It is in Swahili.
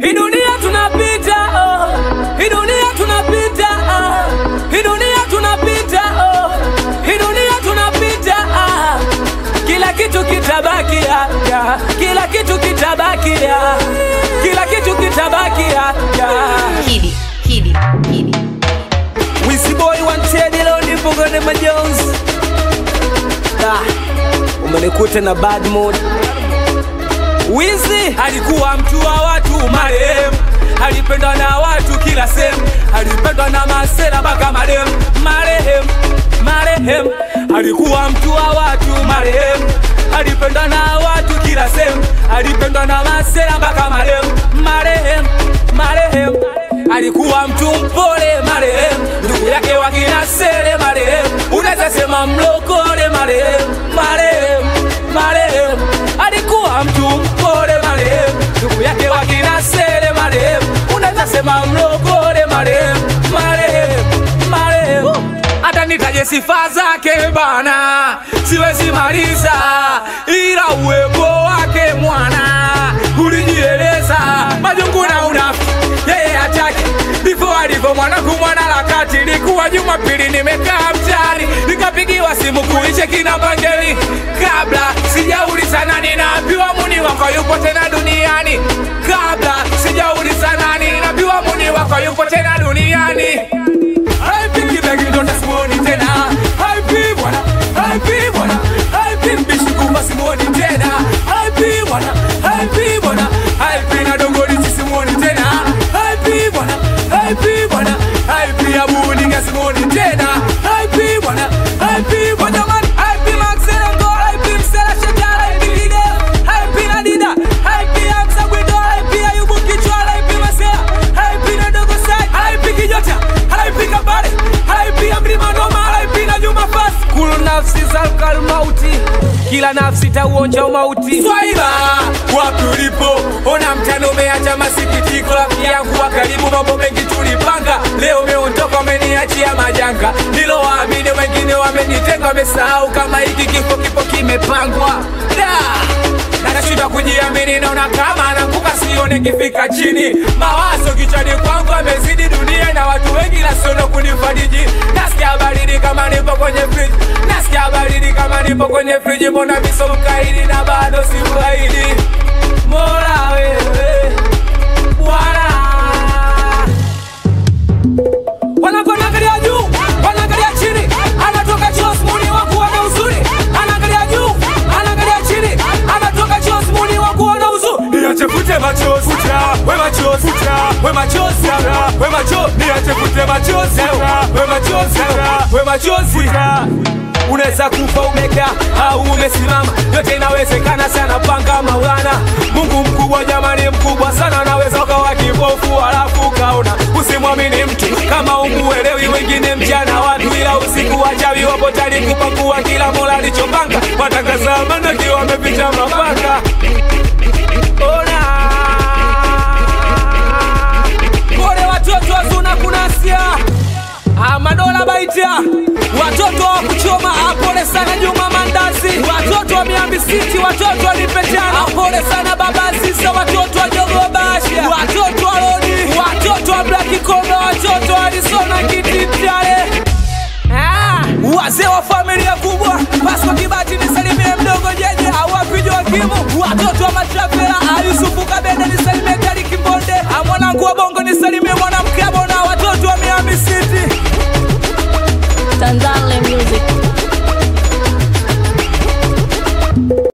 hii dunia tunapita oh. hii dunia tunapita ah. hii dunia tunapita oh. hii dunia tunapita ah. kila kitu kitabaki ya, ya. kila kitu kitabaki ya. kila kitu kitabaki ya, ya. Kidi, Kidi, Kidi. Wisi boy wanted leo nipo kwenye majonzi. Ah, umenikuta na bad mood. Wizi alikuwa mtu wa watu marehemu, alipendwa na watu kila sehemu, alipendwa na masela mpaka marehemu, marehemu, marehemu, alikuwa mtu wa watu marehemu, alipendwa na watu kila sehemu, alipendwa na masela mpaka marehemu, marehemu, marehemu, alikuwa mtu mpole marehemu, ndugu yake wakina Sele marehemu, unaweza sema mlokole marehemu, marehemu, marehemu, alikuwa mtu mpole marehemu, ndugu yake wakina Sele marehemu, unaweza sema mlokole marehemu, marehemu, marehemu, hata nitaje sifa zake bana, siwezi maliza, ila uwepo wake mwana ulijieleza majungu na unafiki yeye hataki ndivyo alivyo mwanangu mwana harakati. Likuwa Jumapili nimekaa mtaani nikapigiwa simu kuishe kina Bangeli, kabla sijauliza nani naambiwa muni wako yupo tena duniani, kabla sijauliza nani naambiwa muni wako yupo tena duniani. Haipiki begi ndo tasimuoni tena, haipi bwana, haipi bwana, haipi mbishi kufa simuoni tena, haipi bwana, haipi bwana, haipi na dogoli sisimuoni tena, haipi bwana, haipi bwana, haipi abuninga simuoni tena, haipi bwana, haipi bwana man, haipi Maxela ngo, haipi Msela Shekara, haipi Lide, haipi Nadida, haipi Hamza Gwindo, haipi Ayubu Kichwa, haipi Masela, haipi na dogo Sai, haipi Kijota, haipi Kabare, haipi Amrima Noma, haipi na Juma Fasi. Kulu nafsi zalkal mauti, kila nafsi tauonja umauti. Swaiba, wapi ulipo? Ona mtano umeacha masikitiko, rafiki yangu wa karibu, mambo mengi tulipanga, leo umeondoka, umeniachia majanga. Nilowaamini wengine wamenitenga, wamesahau kama hiki kifo kipo kimepangwa. Da! na nashinda kujiamini, naona kama naanguka, sione kifika chini. Mawazo kichwani kwangu amezidi dunia na watu wengi, nasiono kunifariji. Nasikia baridi kama nipo kwenye friji, nasikia baridi kama nipo kwenye friji. Mbona viso mkaidi na bado si mkaidi? Mola wewe Bwana wanaangalia juu, wanaangalia chini, anatoka Jos muni wangu wana uzuri, anaangalia juu, anaangalia chini, anatoka Jos muni wangu wana uzuri. Niache fute machozi, futa, we machozi, futa, we machozi, futa, we machozi, niache fute machozi, futa, we machozi, futa, we machozi, futa. Unaweza kufa umekaa au umesimama, yote inawezekana sana, panga Maulana. Mungu mkubwa jamani, mkubwa sana, naweza ukawa kipofu halafu ukaona. Usimwamini mtu kama umuelewi, wengine mchana watu, ila usiku wachawi wapo tayari kupakua kila mola alichopanga. Watangaza amani wakiwa wamepicha mapanga. Ona pole watoto wazuna kunasia Ah, madola baitia watoto wa kuchoma ah, pole sana Juma Mandazi, watoto wa Miambi City, watoto wa Lipetana, ah, pole sana baba Sisa, watoto wa Jogo Basha, watoto wa Lodi, watoto wa Black Kondo, watoto wa Arizona Kititale. Ah, wazee wa familia kubwa Pasco Kibati nisalimie mdogo jeje awapi Joakimu watoto wa Matrafela Ayusufu Kabende nisalimie Kari Kimbonde Ah, mwanangu wa Bongo nisalimie mwanamke Abona watoto wa Miami City Tanzania